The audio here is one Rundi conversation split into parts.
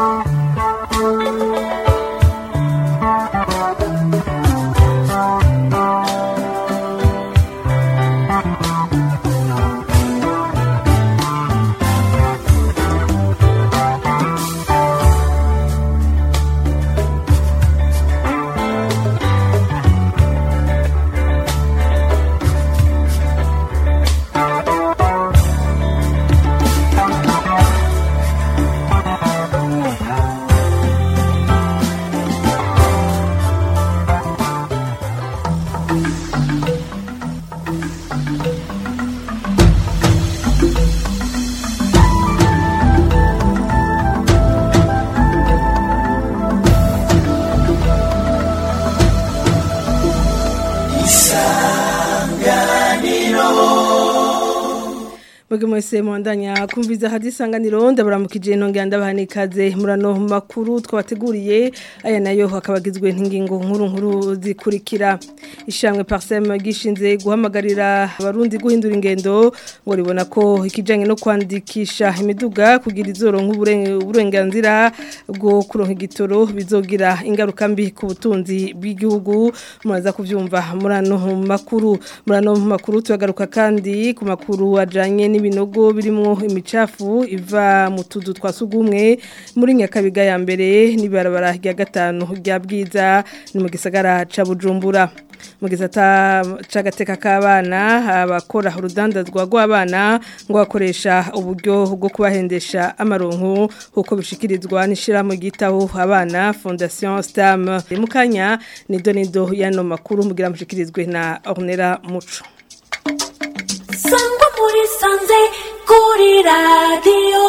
Mwege mwese mwandanya kumviza hadi isanganiro ndabaramukije nongera ndabaha ikaze murano makuru twabateguriye aya nayo akabagizwe n'ingingo nkuru nkuru zikurikira ishamwe Parsem gishinze guhamagarira abarundi guhindura ingendo ngo ribona ko ikijanye no kwandikisha imiduga kugira izoro nk'uburenganzira bwo kuronka igitoro bizogira ingaruka mbi ku butunzi bw'igihugu muraza kuvyumva murano makuru murano makuru turagaruka kandi ku makuru ajanye n'ibinogo birimo imicafu iva mu tuzu twa sugumwe muri nyakabiga ya mbere n'ibarabara rya gatanu rya bwiza ni mu gisagara ca Bujumbura mu gisata c'agateka k'abana abakora urudandazwa rw'abana ngo bakoresha uburyo bwo kubahendesha amaronko kuko bishikirizwa n'ishirahamwe ryitaho abana Fondation Stam mu kanya ni donido y'ano makuru mugira mushikirizwe na Ornella Muco sangwa muri sanze kuri radiyo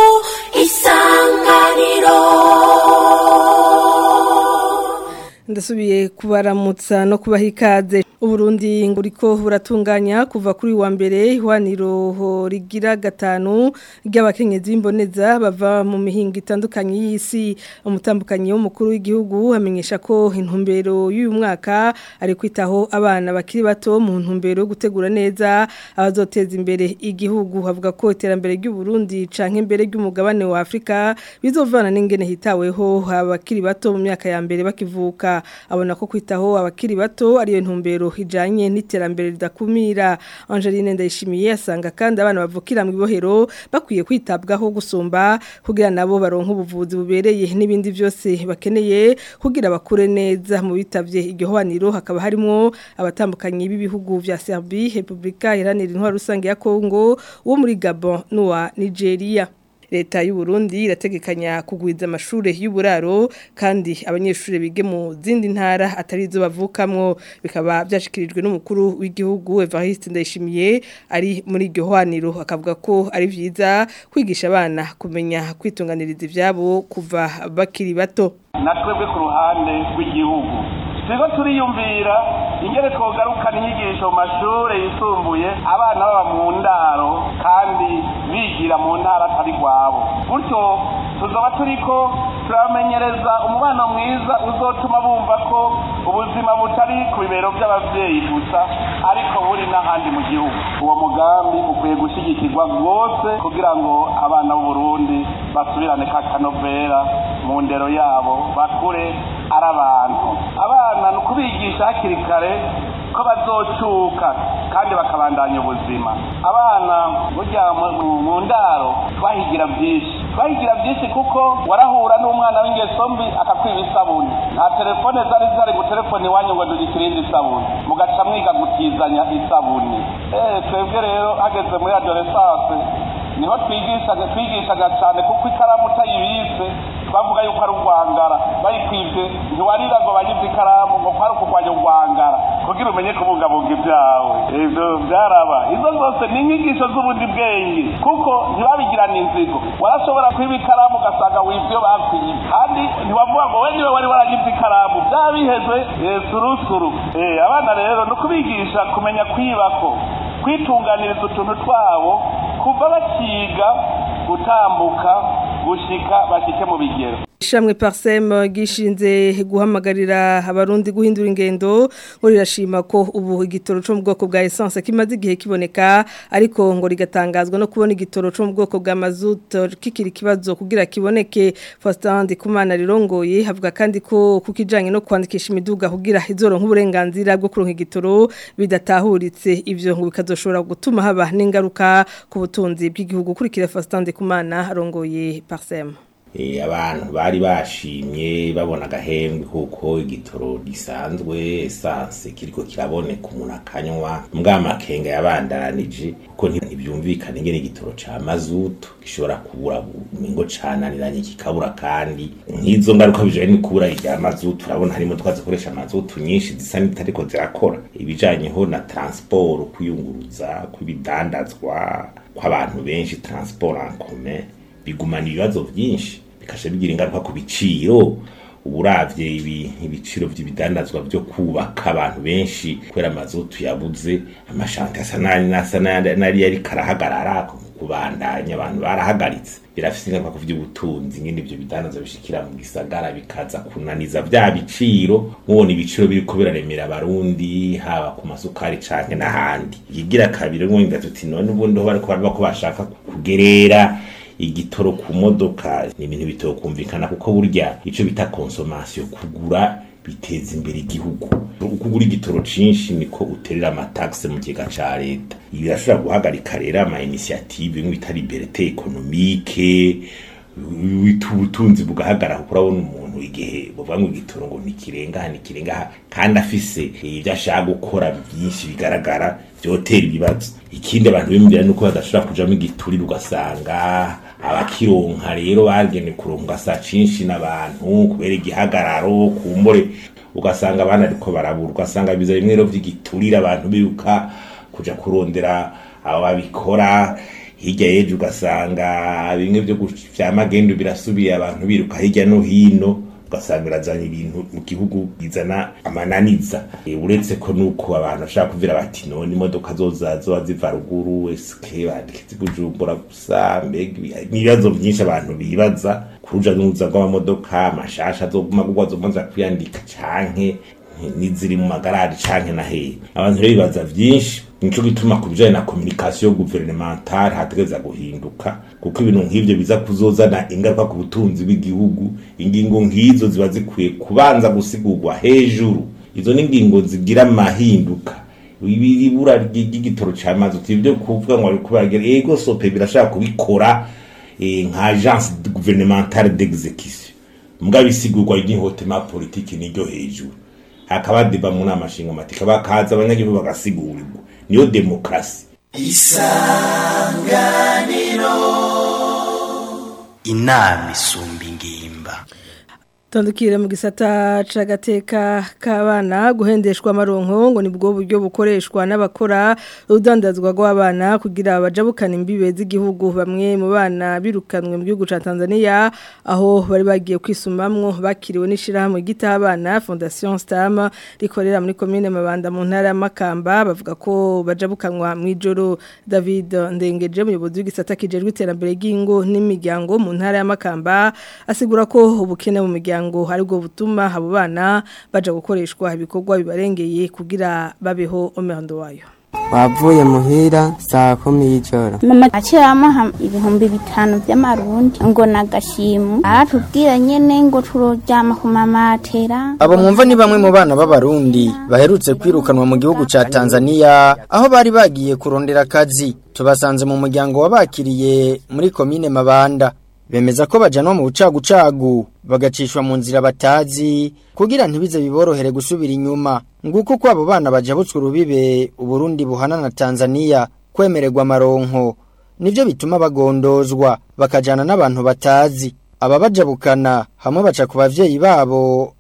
isanganiro ndasubiye kubaramutsa no kubaha ikaze uburundi nguriko buratunganya kuva kuri wa mbere ihwaniro rigira gatanu ry'abakenyezi b'imboneza bava mu mihinga itandukanye y'isi umutambukanyi w'umukuru w'igihugu amenyesha ko intumbero y'uyu mwaka ari kwitaho abana bakiri bato mu ntumbero yo gutegura neza abazoteza imbere igihugu havuga ko iterambere ry'uburundi canke imbere ry'umugabane wa Afrika bizovana n'ingene hitaweho abakiri bato mu myaka ya mbere bakivuka abona ko kwitaho abakiri bato ariyo ntumbero hijanye n'iterambere ridakumira Angeline Ndayishimiye asanga kandi abana bavukira mu ibohero bakwiye kwitabwaho gusumba kugira nabo baronka ubuvuzi bubereye n'ibindi byose bakeneye kugira bakure neza mu bitavye igihwaniro hakaba harimo abatambukanye b'ibihugu vya Serbie Republika Iharanira Intwaro Rusange ya Kongo wo muri Gabon n'uwa Nigeria leta y'u Burundi irategekanya kugwiza amashure y'uburaro kandi abanyeshure bige mu zindi ntara atari zo bavukamwo bikaba byashikirijwe n'umukuru w'igihugu Evariste Ndayishimiye ari muri iryo hwaniro akavuga ko ari vyiza kwigisha abana kumenya kwitunganiriza ivyabo kuva bakiri bato natwebwe ku ruhande rw'igihugu turiko turiyumvira ingene twogarukana inyigisho mu mashure yisumbuye abana baba mu ndaro kandi bigira mu ntara atari rwabo gutyo tuzoba turiko turabamenyereza umubano mwiza uzotuma bumva ko ubuzima butari ku bibero by'abavyeyi gusa ariko buri n'ahandi mu gihugu uwo mugambi ukwiye gushigikirwa rwose kugira ngo abana b'uburundi basubirane ka kanovera mu ndero yabo bakure ari abantu abana ni ukubigisha hakiri kare ko bazocuka kandi bakabandanya ubuzima abana burya mu ndaro twahigira byinshi twahigira byinshi kuko warahura n'umwana w'ingeso mbi akakwiba isabuni nta telefone zari zari gutelefone iwanyu ngo dugikirinde isabuni mugaca mwiga gutizanya isabuni eh twebwe rero hageze muri adolescence niho twigishaga twigishaga cyane kuko ikaramu utayibise twavuga yuko ari urwangara bayikwivye ntiwarira ngo bagize ikaramu ngo kwari ukurwanya urwangara kugira umenye kubungabunga ibyawe ivyo vyaraba izo zose ni inyigisho z'ubundi bwenge kuko ntibabigirana inzigo warashobora kwiba ikaramu ugasanga wivyo bakwiye kandi ntiwavuga ngo we niwe wari waragize ikaramu vyaba biheze surusuru abana rero ni ukubigisha kumenya kwibako kwitunganiriza utuntu twabo kuva bakiga gutambuka gushika bashike mu bigero Ishamwe Parsem gishinze guhamagarira abarundi guhindura ingendo ngo rirashima ko ubu igitoro cyo mu bwoko bwa essence kimaze igihe kiboneka ariko ngo rigatangazwa no kubona igitoro cyo mu bwoko bwa mazut kikiri kibazo kugira kiboneke Faustin Ndikumana rirongoye havuga kandi ko kukijanye no kwandikisha imiduga kugira izoronka uburenganzira bwo kuronka igitoro bidatahuritse ivyo ngo bikazoshobora gutuma haba n'ingaruka ku butunzi bw'igihugu kurikira Faustin Ndikumana arongoye Parsem abantu bari bashimye babona agahembwe kuko igitoro gisanzwe esanse kiriko kiraboneka umuntu akanywa mbwa makenga yabandanije kuko ntibyumvikana ingene igitoro ca mazutu gishobora kubura ngo cananiranye kikabura kandi nk'izo ngaruka bijanye no kubura irya mazutu urabona harimo twazikoresha mazutu nyinshi zisa n'itariko zirakora ibijanyeho na transport kwiyunguruza kw'ibidandazwa kw'abantu benshi transport en commun bigumana ibibazo byinshi bikasha bigira ingaruka ku biciro uburavye ibi ibiciro vy'ibidandazwa byo kubaka abantu benshi kwera amazutu yabuze amashante asa nani nasa nari yari karahagarara kubandanya abantu barahagaritse birafise ingaruka ku vy'ubutunzi ngene ivyo bidandazwa bishikira mu gisagara bikaza kunaniza vya biciro mubona ibiciro biriko biraremera abarundi haba ku masukari canke n'ahandi ikigira kabiri ngo tuti none ubundi ho bariko baraba ko bashaka kugerera igitoro ku modoka ni ibintu bitokumvikana kuko burya ico bita consommation kugura biteza imbere igihugu ukugura igitoro cinshi niko uterera amataxe mu kiga ca leta ibi birashobora guhagarika rero ama initiative nk'ibita liberté économique ubutunzi bugahagarara kuko urabona umuntu igihe buvuga ngo igitoro ngo ntikirengaha ntikirengaha kandi afise ibyo ashaka gukora byinshi bigaragara vyotera ibibazo ikindi abantu bimvira nuko badashobora kujamo igiturire ugasanga abakironka rero bagene kuronka saa cinshi n'abantu kubera igihagararo kumbore ugasanga abana ariko barabura ugasanga biza bimwe rero vy'igiturire abantu biruka kuja kurondera abo babikora hirya y'ejo ugasanga bimwe byo vya magendu birasubiye abantu biruka hirya no hino ugasanga birazanye ibintu mu gihugu bizana amananiza e, uretse ko nuko abantu bashaka kuvira bati none imodoka zoza zoba ziva ruguru eske bandikitse bujumbura gusa mbega ibibazo byinshi abantu bibaza kuruja n'uruza rw'amamodoka amashasha azoguma kugwa zomanza kwiyandika canke niziri mu magarari canke na hehe abantu rero bibaza vyinshi nico gituma ku bijanye na communication gouvernementale hategeza guhinduka kuko ibintu nk'ivyo biza kuzozana ingaruka ku butunzi bw'igihugu ingingo nk'izo ziba zikwiye kubanza gusigurwa hejuru izo ni ingingo zigira amahinduka ibura ry'igitoro c'amazi ivyo kuvuga ngo ariko baragira ego sope birashaka kubikora nka agence gouvernementale d'exécution mugabo isigurwa ry'ihotema politike niryo hejuru hakaba deba mu nama nshinga matika bakaza abanyagihugu bagasigurirwa niyo demokrasi isanganiro inama isumba ingimba Tandukire mu gisata c'agateka k'abana guhendeshwa amaronko ngo nibwo buryo bukoreshwa n'abakora udandazwa rw'abana kugira abajabukana imbibe z'igihugu bamwe mu bana birukanwe mu gihugu ca Tanzania aho bari bagiye kwisumamwo bakiriwe n'ishirahamwe gitabana Fondation Stam rikorera muri commune Mabanda mu ntara y'Amakamba bavuga ko bajabukanwa mu ijoro David Ndengeje umuyobozi w'igisata kijejwe iterambere ry'ingo n'imiryango mu ntara y'Amakamba asigura ko ubukene mu miryango ngo aribwo butuma abo bana baja gukoreshwa ibikorwa bibarengeye kugira babeho omerando wayo wavuye muhira saa kumi y'ijoro mama akiramuha ibihumbi bitanu by'amarundi ngo nagashimu aratubwira nyene ngo turoryama ku mamatera abo mwumva ni bamwe mu bana b'abarundi baherutse kwirukanwa mu gihugu ca Tanzania aho bari bagiye kurondera akazi tubasanze mu muryango wabakiriye muri komine Mabanda bemeza ko bajanwa mu bucagucagu bagacishwa mu nzira batazi kugira ntibize biborohere gusubira inyuma nguko ko abo bana bajabutswe urubibe uburundi buhana na Tanzania kwemererwa amaronko nivyo bituma bagondozwa bakajana n'abantu batazi aba bajabukana hamwe baca ku bavyeyi babo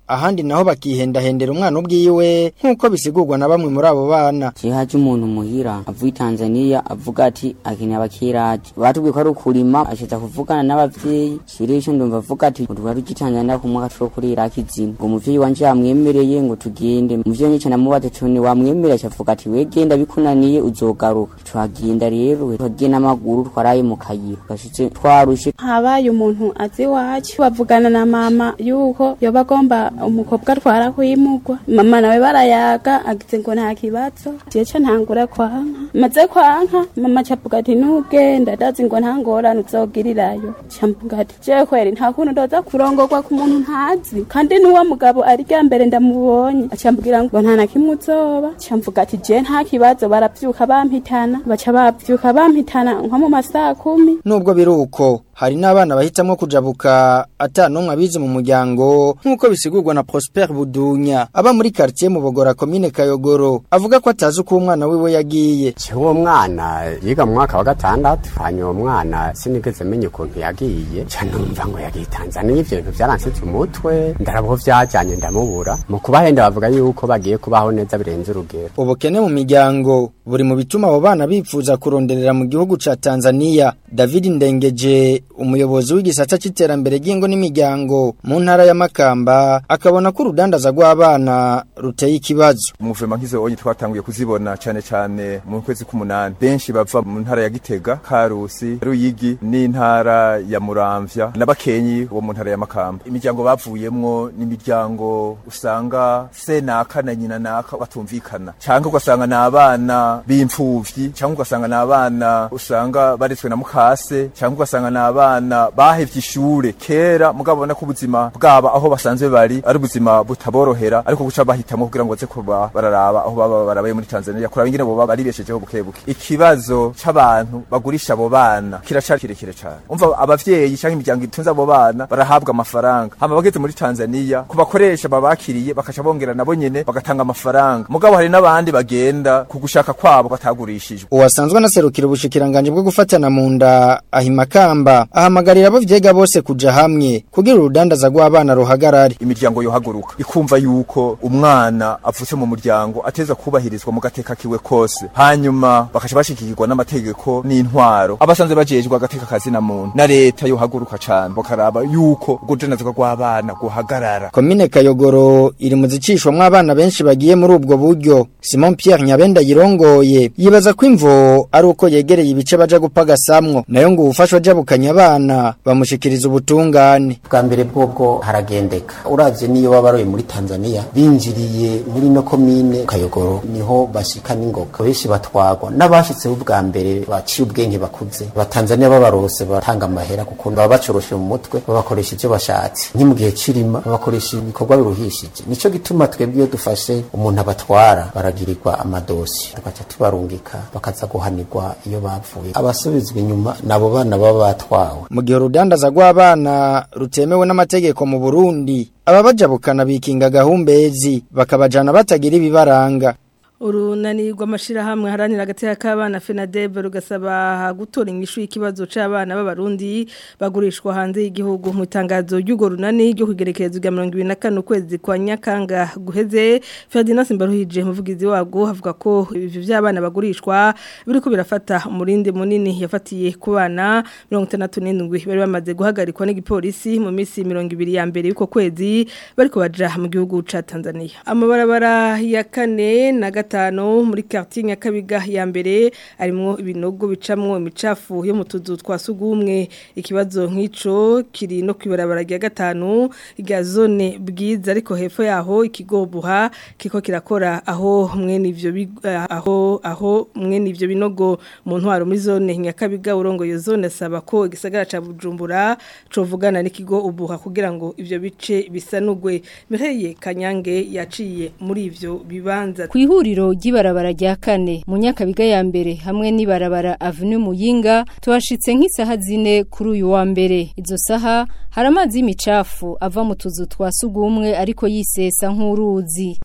ahandi naho bakihendahendera umwana ubwiwe nk'uko bisigurwa na bamwe muri abo bana je haje umuntu muhira avuye Tanzania avuga ati akeneye abakiraje batubwiye ko ari ukurima ashitsa kuvugana n'abavyeyi shirisho ndumva avuga ati twari tuji Tanzania ku mwaka two kuri Iraki zimwe ngo umuvyeyi wanje yamwemereye ngo tugende umuvyeyi nico namubaza cone wamwemereye acavuga ati wegenda bikunaniye uzogaruka twagenda rero twagiye n'amaguru twaraye mu kayira gashitse twarushe habaye umuntu azi iwacu bavugana na mama yuko yoba agomba umukobwa atwara kwimugwa mama nawe barayaga agize ngo nta kibazo jeca ntangura kwanka maze kwanka mama cavuga ati nugenda ndazi ngo nta ngorane uzogirirayo camvuga ati je kweri nta kuntu ndoza kurongorwa ku muntu ntazi kandi n'uwo mugabo ari rya mbere ndamubonye acambwira ngo nta na kimwe uzoba camvuga ati je nta kibazo baravyuka bampitana baca bavyuka bampitana nko mu masaha kumi nubwo biri uko hari n'abana bahitamwo kujabuka ata n'umwe abize mu muryango nk'uko bisigurwa na Prosper Budunya aba muri quartier mu Bogora commune Kayogoro avuga ko atazi uko umwana wiwe yagiye uwo mwana yiga mu mwaka wa gatandatu hanyuma uwo mwana sinigeze menya ukuntu yagiye ca numva ngo yagiye Tanzania ivyo bintu vyaransetsa umutwe ndarabo vyajanye ndamubura mu kubahenda bavuga yuko bagiye kubaho neza birenze urugero ubukene mu miryango buri mu bituma abo bana bipfuza kuronderera mu gihugu ca Tanzania David Ndengeje umuyobozi w'igisata c'iterambere ry'ingo n'imiryango mu ntara ya Makamba akabona ko urudandaza rw'abana ruteye ikibazo umuvema nk'izo onye twatanguye kuzibona cane cane mu kwezi k'umunani benshi bava mu ntara ya Gitega Karusi Ruyigi n'intara ya Muramvya n'abakenyi wo mu ntara ya Makamba imiryango bavuyemwo n'imiryango usanga se naka na nyina naka batumvikana canke ugasanga n'abana b'imfuvyi canke ugasanga n'abana usanga baretswe na mukase canke ugasanga n'abana bahevye ishure kera mugabo bona ko ubuzima bwaba aho basanzwe bari ari ubuzima butaborohera ariko guca bahitamwo kugira ngo baze kuba bararaba aho baba barabaye muri Tanzania kuraba ingene boba baribeshejeho buke buke ikibazo c'abantu bagurisha abo bana kiracari kirekire cane umva abavyeyi canke imiryango itunze abo bana barahabwa amafaranga hama bageze muri Tanzania ku bakoresha babakiriye bakaca bongera nabo nyene bagatanga amafaranga mugabo hari n'abandi bagenda ku gushaka kwabo batagurishijwe uwasanzwe anaserukira ubushikiranganje bwo gufatana mu nda ahimakamba ahamagarira abo vyega bose kuja hamwe kugira urudandaza rw'abana ruhagarare imiryango yohaguruka ikumva yuko umwana avutse mu muryango ateza kubahirizwa mu gateka kiwe kose hanyuma bakaca bashikirwa n'amategeko n'intwaro abasanzwe bajejwe agateka kazi na muntu na leta yohaguruka cane bakaraba yuko urudandaza rw'abana guhagarara komine kayogoro iri mu zicishwamwo abana benshi bagiye muri ubwo buryo Simon Pierre Nyabenda yirongoye yibaza ko imvo ari uko yegereye ibice baja gupagasamwo nayo ngo ubufashwa jabukanya abana bamushikiriza ubutungane bwa mbere bwobwo haragendeka uravye niyo baba baroye muri Tanzania binjiriye muri no komine Kayogoro niho bashika n'ingoga benshi batwagwa n'abashitse ubwa mbere baciye ubwenge bakuze abatanzania babarose batanga amahera kuko baba bacoroshe mu mutwe babakoresha ivyo bashatse nki mu gihe cirima babakoresha ibikorwa biruhishije nico gituma twebwe iyo dufashe umuntu abatwara baragirirwa amadosi tugaca tubarungika bakaza guhanirwa iyo bavuye abasubizwa inyuma nabo bana baba batwawe mu gihe urudandaza rw'abana rutemewe n'amategeko mu Burundi ababajabukana bikinga gahumbezi bakabajana batagira ibibaranga urunani rw'amashirahamwe haranira agateka k'abana FENADEB rugasaba gutora inyishu y'ikibazo c'abana b'abarundi bagurishwa hanze y'igihugu mu itangazo ry'ugo runani ryo kugerekereza rya 2024 kwezi kwa Nyakanga guheze Ferdinand Simbaruhije umuvugizi wabwo havuga ko ivyo vy'abana bagurishwa biriko birafata umurindi munini yafatiye ku bana 67 bari bamaze guhagarikwa n'igipolisi mu minsi 200 ya mbere y'uko kwezi bariko baja mu gihugu ca Tanzania amabarabara ya kane na gatanu muri quartier Nyakabiga ya mbere arimo ibinogo bicamwo imicafu yo mu tuzu twa sugumwe ikibazo nk'ico kiri no kwibarabara rya gatanu rya zone bwiza ariko hepfo yaho ikigobuha kiko kirakora aho mwene ivyo aho aho mwene ivyo binogo mu ntwaro muri zone Nyakabiga urongo yo zone asaba ko igisagara ca Bujumbura covugana n'ikigo ubuha kugira ngo ivyo bice bisanugwe Mireye Kanyange yaciye muri ivyo bibanza kwihuriro ry'ibarabara rya kane mu nyakabiga ya mbere hamwe n'ibarabara avenue muyinga tuhashitse nk'isaha zine kuri uyu wa mbere izo saha hari amazi y'imicafu ava mu tuzu twa sugumwe ariko yisesa nk'uruzi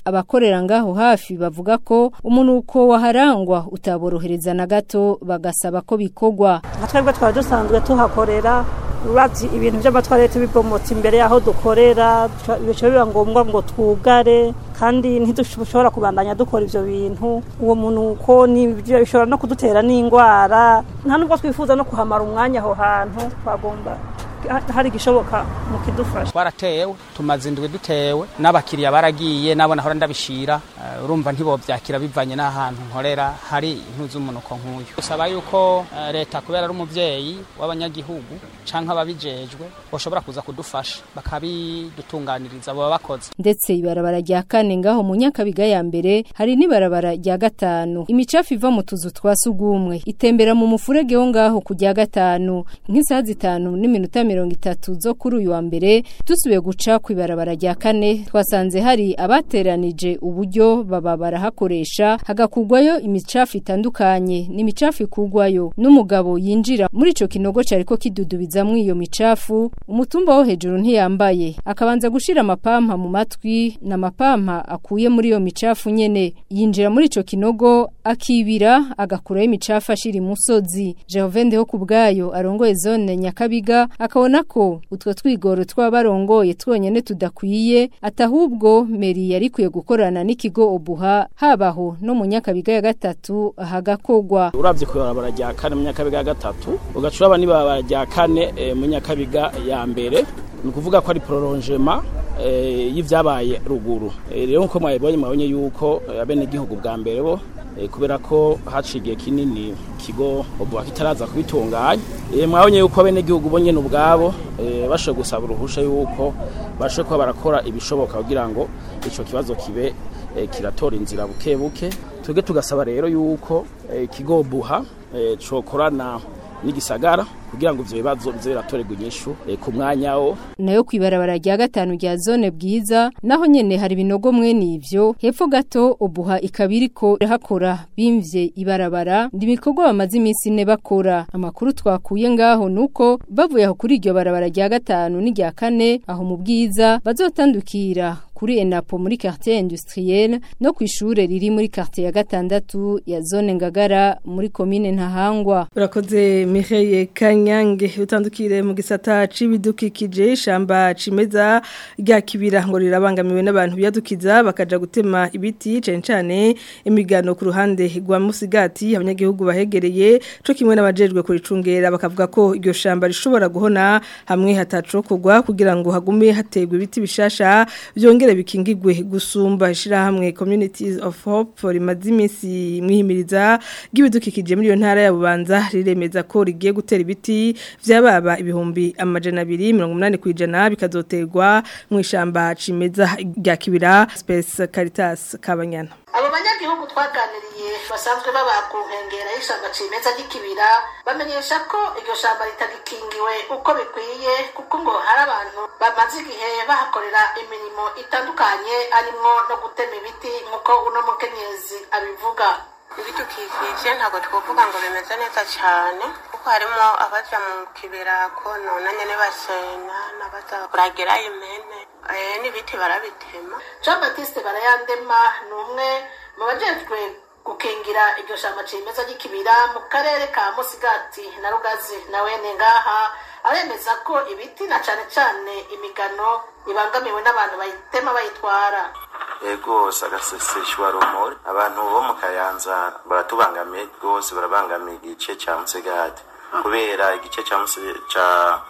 abakorera ngaho hafi bavuga ko umunuko waharangwa utaborohereza na gato bagasaba ko bikogwa nka twebwe twari dusanzwe tuhakorera uravye ibintu vy'amatwarete bibomotse imbere yaho dukorera bica biba ngombwa ngo twugare kandi ntidushobora kubandanya dukora ivyo bintu uwo munuko bishobora no kudutera n'ingwara nta nubwo twifuza no kuhamara umwanya aho hantu twagomba hari igishoboka mu kidufasha twaratewe tumaze indwi dutewe n'abakiriya baragiye nabo nahora ndabishira urumva ntibovyakira bivanye n'ahantu nkorera hari impu z'umunuko nk'uyu usaba yuko leta kubera ari umuvyeyi w'abanyagihugu canke ababijejwe boshobora kuza kudufasha bakabidutunganiriza baba bakoze ndetse ibarabara rya kane ngaho mu nyakabiga ya mbere hari n'ibarabara rya gatanu imicafu iva mu tuzu twa sugumwe itembera mu mufurege wo ngaho ku rya gatanu nk'isaha zitanu n'iminota mirongo itatu zo kuri uyu wa mbere dusubiye guca ku ibarabara rya kane twasanze hari abateranije uburyo baba barahakoresha hagakugwayo imicafu itandukanye n'imicafu ikugwayo n'umugabo yinjira muri ico kinogo cariko kidudubizamwo iyo micafu umutumba wo hejuru ntiyambaye akabanza gushira amapampa mu matwi n'amapampa akuye muri iyo micafu nyene yinjira muri ico kinogo akibira agakurayo imicafu ashira imusozi Jehove ho kubgayo arongoye zone Nyakabiga akabona ko utwo twigoro twabarongoye twonyene tudakwiye atahubwo meri yari kwiye gukorana n'ikigo obuha habaho no mu Nyakabiga ya gatatu hagakogwa uravye ku barabara rya kane mu Nyakabiga ya gatatu ugacuraba ni barabara rya kane e, mu Nyakabiga ya mbere ni ukuvuga ko ari prolongement y'ivyabaye ruguru rero nko mwabonye mwabonye yuko abene gihugu bwa mbere bo kubera ko haciye kinini kigo obuha kitaraza kubitunganya mwabonye yuko abene gihugu bo nyene ubwabo bashoboye gusaba uruhusha yuko bashoboye kuba barakora ibishoboka kugira ngo ico kibazo kibe kiratora inzira buke buke twebwe tugasaba rero yuko ikigo buha cokorana n'igisagara kugira ngo ivyo bibazo bize biratorerwa inyishu ku mwanya wo nayo kwibarabara rya gatanu rya zone bwiza naho nyene hari binogo mwene ivyo hepfo gato obuha ikabiriko hakora bimvye ibarabara ndimikorwa bamaze iminsi ine bakora amakuru twakuye ngaho nuko bavuye aho kuri iryo barabara rya gatanu n'irya kane aho mu bwiza bazotandukira kuri enapo muri quartier industrielle no kwishure riri muri quartier ya gatandatu ya zone ngagara muri commune ntahangwa urakoze Mireille Kanyange utandukire mu gisata c'ibidukikije shamba cimeza rya kibira ngo rirabangamiwe n'abantu biyadukiza bakaja gutema ibiti cyane cyane imigano ku ruhande rwa Musigati abanyagihugu bahegereye co kimwe n'abajejwe kuricungera bakavuga ko iryo shamba rishobora guhona hamwe hatacokogwa kugira ngo hagume hategwe ibiti bishasha byongere bikingigwe gusumba ishirahamwe communities of hope rimaze iminsi mwihimiriza ry'ibidukikije muri iyo ntara ya Bubanza riremeza ko rigiye gutera ibiti vyababa ibihumbi amajana abiri mirongo umunani kwijana bikazoterwa mu ishamba cimeza rya kibira Space Caritas Kabanyana abo banyagihugu twaganiriye basanzwe baba ku nkengera y'ishamba cimeza ry'ikibira bamenyesha ko iryo shamba ritagikingiwe uko bikwiye kuko ngo hari abantu bamaze igihe bahakorera imirimo itandukanye harimwo no gutema ibiti nk'uko uno mukenyezi abivuga ibidukikije ntabwo twavuga ngo bimeze neza cyane kuko harimo abaja mu kibera konona nyene basenya n'abaza kuragira impene n'ibiti barabitema jean baptiste barayandema ni umwe mu bajejwe gukingira iryo shamba cimeza ry'ikibira mu karere ka musigati na rugazi na wene ngaha aremeza ko ibiti na cane cane imigano ibangamiwe n'abantu bayitema bayitwara ego sagaseseshwa rumuri abantu bo mu kayanza baratubangamiye rwose barabangamiye igice cya musigati kubera igice cya ca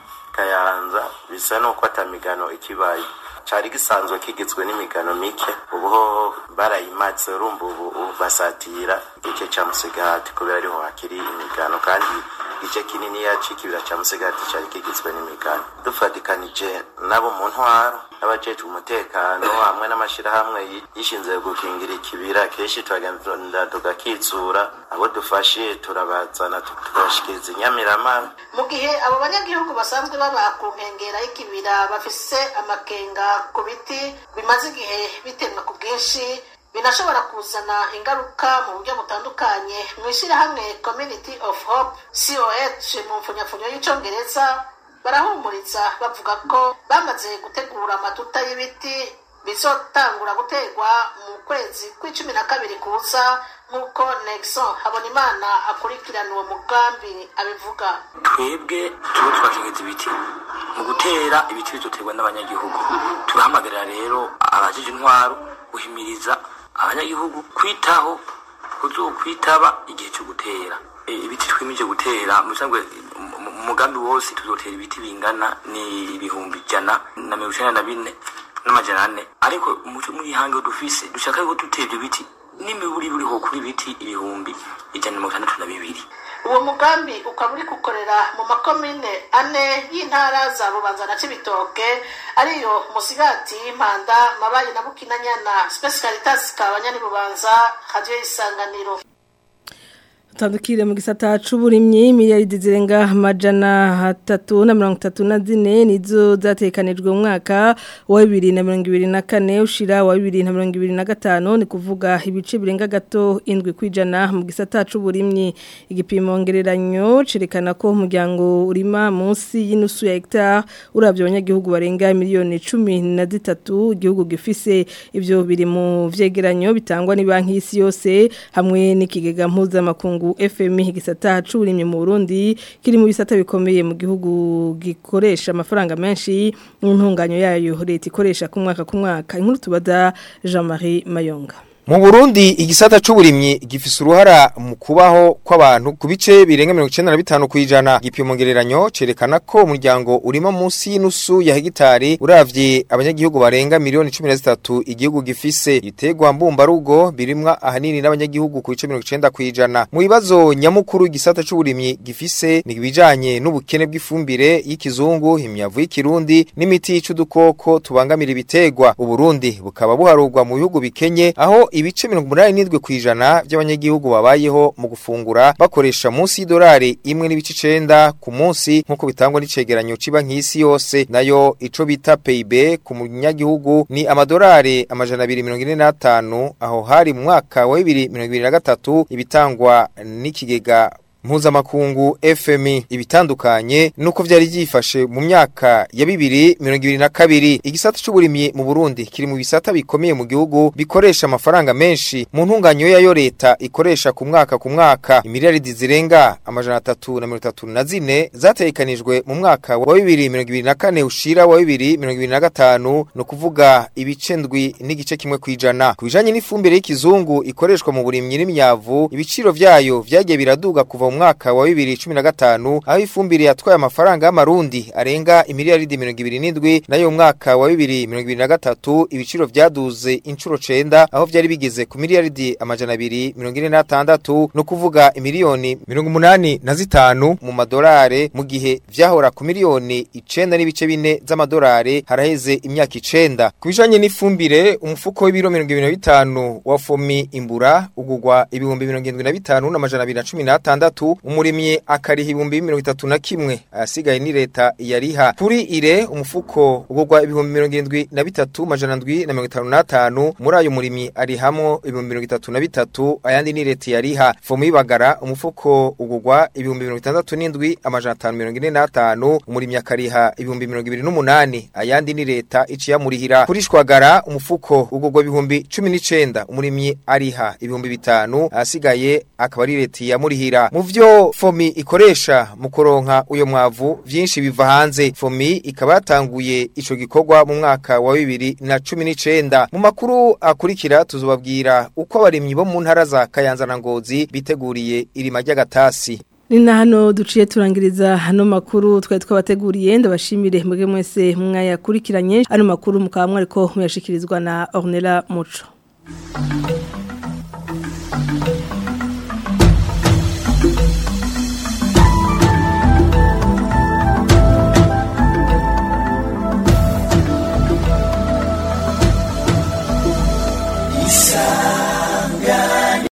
kayanza bisa n'uko atamigano ikibaye cari gisanzwe kigizwe n'imigano mike ubu barayimatse urumva ubu basatira igice ca musigati kubera ariho hakiri imigano kandi igice kininiya c'ikibira ca musigati cari kigizwe n'imigano dufatikanije nabo mu ntwaro n'abajejwe umutekano hamwe n'amashirahamwe yishinze gukingira ikibira kenshi turagenda tugakitsura abo dufashe turabazana tukabashikiriza inyamirama mu gihe abo banyagihugu basanzwe baba ku nkengera y'ikibira bafise amakenga ku biti bimaze igihe bitemwa ku bwinshi binashobora kuzana ingaruka mu buryo butandukanye mu ishyirahamwe community of hope coh mu mfunyapfunyo y'icongereza barahumuriza bavuga ko bamaze gutegura amatuta y'ibiti bizotangura guterwa mu kwezi kw'icumi na kabiri kuza nk'uko nexon habonimana akurikirana uwo mugambi abivuga twebwe tuba twashingiza ibiti mu gutera ibiti bizoterwa n'abanyagihugu turahamagarira rero abajije intwaro guhimiriza abanyagihugu kwitaho kuzokwitaba igihe cyo gutera E, ibiti twimije gutera musanzwe mu mugambi wose tuzotera ibiti bingana ni ibihumbi ijana na mirongo icenda na bine n'amajana ane ariko mu ihange dufise dushaka yuko dutera ibyo biti n'imiburi buriho kuri ibiti ibihumbi ijana na mirongo itandatu na bibiri uwo mugambi ukaba uri gukorera mu makomine ane y'intara za bubanza na cibitoke ariyo musigati mpanda mabayi na bukinanyana spesi caritas kabanyani bubanza radiyo y'isanganiro Tandukire mu gisata c'uburimyi miliyari zirenga amajana atatu na mirongo itatu na zine nizo zatekanijwe mu mwaka wa bibiri na mirongo ibiri na kane ushira wa bibiri na mirongo ibiri na gatanu ni kuvuga ibice birenga gato indwi kwijana mu gisata c'uburimyi igipimo ngereranyo cerekana ko umuryango urima munsi y'inusu ya hectare uravye abanyagihugu barenga miliyoni cumi na zitatu igihugu gifise ivyo biri mu vyegeranyo bitangwa ni banki y'isi yose hamwe n'ikigega mpuzamakungu FMI gisata c'uburimye mu Burundi kiri mu bisata bikomeye mu gihugu gikoresha amafaranga menshi mu ntunganyo yayo leta ikoresha ku mwaka ku mwaka inkuru tubaza Jean-Marie Mayonga Mu Burundi igisata c'uburimyi gifise uruhara mu kubaho kw'abantu ku bice birenga 95 kwijana gipimo ngereranyo cerekana ko umuryango urima munsi y'inusu ya hegitari uravye abanyagihugu barenga miliyoni 13 igihugu gifise ibitegwa mbumba rugo birimwa ahanini n'abanyagihugu ku bice 90 kwijana mu bibazo nyamukuru igisata c'uburimyi gifise ni bijanye n'ubukene bw'ifumbire y'ikizungu imyavu y'ikirundi n'imiti y'icudukoko tubangamira ibitegwa uburundi bukaba buharurwa mu bihugu bikenye aho ibice mirongo umunani n'indwi kw'ijana by'abanyagihugu babayeho mu gufungura bakoresha munsi y'idolari imwe n'ibice icenda ku munsi nk'uko bitangwa n'icegeranyo c'Ibanki y'isi yose nayo ico bita PIB ku munyagihugu ni amadolari amajana abiri mirongo ine n'atanu aho hari mu mwaka wa bibiri mirongo ibiri na gatatu ibitangwa n'ikigega mpuzamakungu FMI ibitandukanye nuko vyari vyifashe mu myaka ya bibiri mirongo ibiri na kabiri igisata c'uburimyi mu Burundi kiri mu bisata bikomeye mu gihugu bikoresha amafaranga menshi mu ntunganyo yayo leta ikoresha ku mwaka ku mwaka imiliyaridi zirenga amajana atatu na mirongo itatu na zine zategekanijwe mu mwaka wa bibiri mirongo ibiri na kane ushira wa bibiri mirongo ibiri na gatanu ni ukuvuga ibice ndwi n'igice kimwe kwijana ku bijanye n'ifumbire y'ikizungu ikoreshwa mu burimyi n'imyavu ibiciro vyayo vyagiye biraduga kuva mu mwaka wa 2015 aho ifumbire yatwaye amafaranga y'amarundi arenga imiliyaridi 27 nayo mu mwaka wa 2023 ibiciro vyaduze incuro 9 aho vyari bigeze ku miliyaridi amajana 246 no kuvuga imiliyoni 85 mu madolare mu gihe vyahora ku miliyoni 9 n'ibice bine z'amadolare haraheze imyaka 9 kubijanye n'ifumbire umufuko w'ibiro 25 wa fomi imbura ugugwa ibihumbi 75 n'amajana 216 umurimyi akariha ibihumbi mirongo itatu na kimwe asigaye ni leta yariha kuri ire umufuko ugurwa ibihumbi mirongo irindwi na bitatu majana ndwi na mirongo itanu n'atanu muri ayo murimyi arihamo ibihumbi mirongo itatu na bitatu ayandi ni leta yariha fomu y'ibagara umufuko ugurwa ibihumbi mirongo itandatu n'indwi amajana atanu mirongo ine n'atanu umurimyi akariha ibihumbi mirongo ibiri n'umunani ayandi ni leta iciyamurihira kuri shwagara umufuko ugurwa ibihumbi cumi n'icenda umurimyi ariha ibihumbi bitanu asigaye akaba ari leta yamurihira mu vyo fomi ikoresha mu kuronka uyo mwavu vyinshi biva hanze fomi ikaba yatanguye ico gikorwa mu mwaka wa bibiri na cumi n'icenda mu makuru akurikira tuzobabwira uko abarimyi bo mu ntara za kayanza na ngozi biteguriye irima ry'agatasi ni na hano duciye turangiriza hano makuru twari twabateguriye ndabashimire mwebwe mwese mwayakurikiranye ano makuru mukaba mwariko muyashikirizwa na Ornella Muco